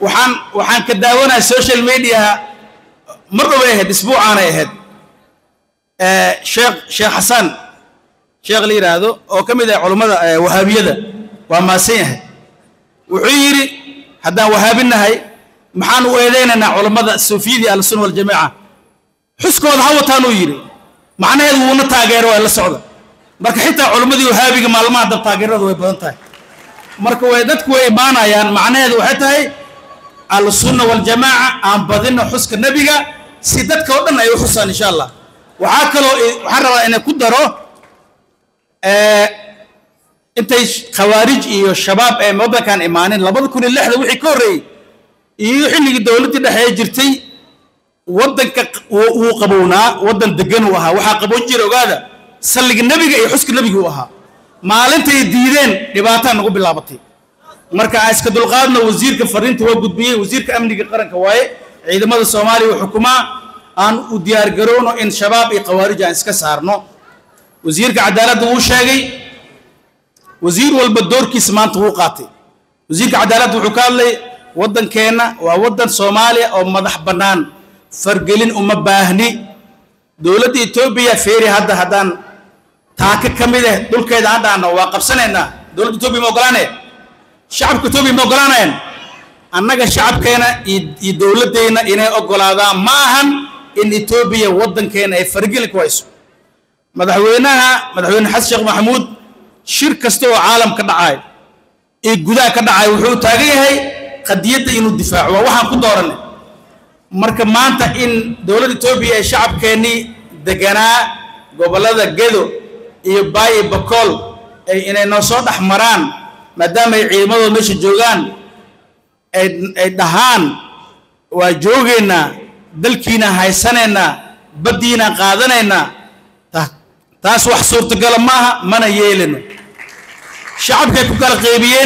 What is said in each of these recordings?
waxaan waxaan ka daawanaya social mediaha mar dhoway ahayd isbuucaanay ahayd sheekh sheekh xasan sheekh la yidhaahdo oo ka mid ah culummada wahaabiyada waa maasan yahay wuxuu yidhi haddaan wahaabinahay maxaan u eedaynaynaa culammada suufiyadii ahlusunna waljamaaca xuskooda ha wataan uu yidhi macnaheedu wuuna taageero waa la socda marka xitaa culammadii wahaabiga maalmaha dab taageeradu way badan tahay marka way dadku way imaanayaan macnaheedu waxay tahay ahlusunna waljamaaca aan badino xuska nebiga si dadka oo dhan ay u xusaan insha allah waxaa kaloo waxaan rabaa inay ku daro intay khawaarij iyo shabaab ee waddankan imaanin labada kun iyo lixda wixii ka horreeyey iyo xilligii dowladdii dhexe ee jirtay waddanka wuu qabownaa waddan degan uu ahaa waxaa qaboon jira ogaada salliga nebiga iyo xuska nebiga uu ahaa maalintay diideen dhibaataa nagu bilaabatay marka aan iska dulqaadno wasiirka fariinta waa gudbiyey wasiirka amniga qaranka waaye ciidamada soomaaliya uu xukumaa aan u diyaargarowno in shabaab iyo khawaarij aan iska saarno wasiirka cadaaladda wuu sheegay wasiir walba doorkiisa maanta wuu qaatay wasiirka cadaaladda wuxuu ka hadlay waddankeenna waa waddan soomaaliya oo madax bannaan fargelin uma baahni dowladda etoobiya feeri hadda haddaan taaka ka mid ah dhulkeeda aan dhahno waa qabsanaynaa dowladda etoobiya ma ogolaanaya shacabka etoobiya ma ogolaanayaan annaga shacabkeena iyo dowladdeenna inay ogolaadaan ma ahan in etoobiya waddankeena ay fargelin ku hayso madaxweynaha madaxweyne xasan sheekh maxamuud shir kasta oo caalam ka dhacay ee gudaha ka dhacay wuxuu taagan yahay qadiyadda inuu difaaco waa waxaan ku dooranay marka maanta in dowladda etoobiya ee shacabkeennii deganaa gobollada gedo iyo baayi bakool ay inay noo soo dhex maraan maadaama ay ciidamadooda meesha joogaan ay dhahaan waa joogaynaa dalkiinaan haysanaynaa baddiinaan qaadanaynaa taas wax suurtagala maaha mana yeelino shacabkay ku kala qaybiyeen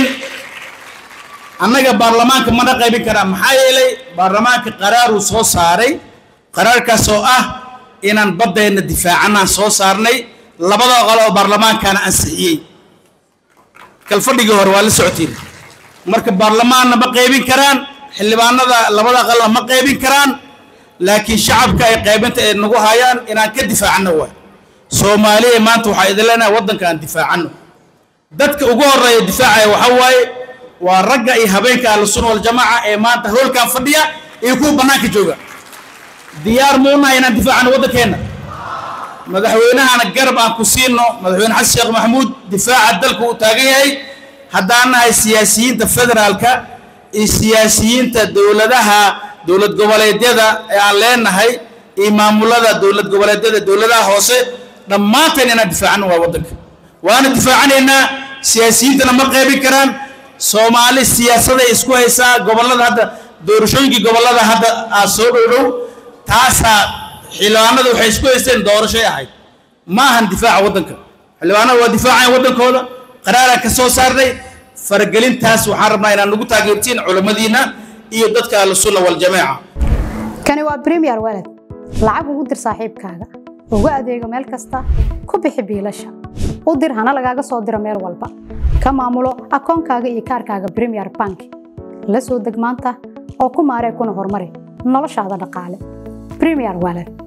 annaga baarlamaanka mana qaybin karaa maxaa yeelay baarlamaanka qaraaruu soo saaray qaraarkaas oo ah inaan baddeenna difaacanaan soo saarnay labada qol oo baarlamaankaana ansixiyey kalfadhigii hore waa la socotiin marka baarlamaanna ma qaybin karaan xildhibaanada labada qalna ma qaybin karaan laakiin shacabka ay qaybinta ay nagu hayaan inaan ka difaacanno waay soomaaliya maanta waxaa idin leenahay waddanka aan difaacanno dadka ugu horreeya difaacaya waxaa waaye waa ragga iyo habeenka ahlusunna waljamaaca ee maanta hoolkan fadhiya iyo kuwa bannaanka jooga diyaar muunaha inaan difaacano waddankeenna madaxweynahana garab aan ku siino madaxweyne xasan sheekh maxamuud difaaca dalka uu taagan yahay haddaan nahay siyaasiyiinta federaalka iyo siyaasiyiinta dowladaha dowlad goboleedyada ee aan leenahay iyo maamulada dowlad goboleedyada dowladaha hoose dhammaanteen inaan difaacano waa waddanka waana difaacanaynaa siyaasiyiintana ma qaybin karaan soomaali siyaasaday isku haysaa gobollada hadda doorashooyinkii gobollada hadda aa soo dhowdhow taasaa xildhibaanada waxay isku haysteen doorashay ahayd ma ahan difaaca waddanka xildhibaanada waa difaacayan waddankooda qaraaraan ka soo saarnay faragelintaas waxaan rabnaa inaan nagu taageertiin culammadiina iyo dadka ahlusunna waljamaaca kani waa premier walad lacag ugu dir saaxiibkaaga ugu adeego meel kasta ku bixi biilasha u dir hana lagaaga soo diro meel walba ka maamulo akoonkaaga iyo kaarkaaga premier bank la soo deg maanta oo ku maaree kuna horumari noloshaada dhaqaale premier walad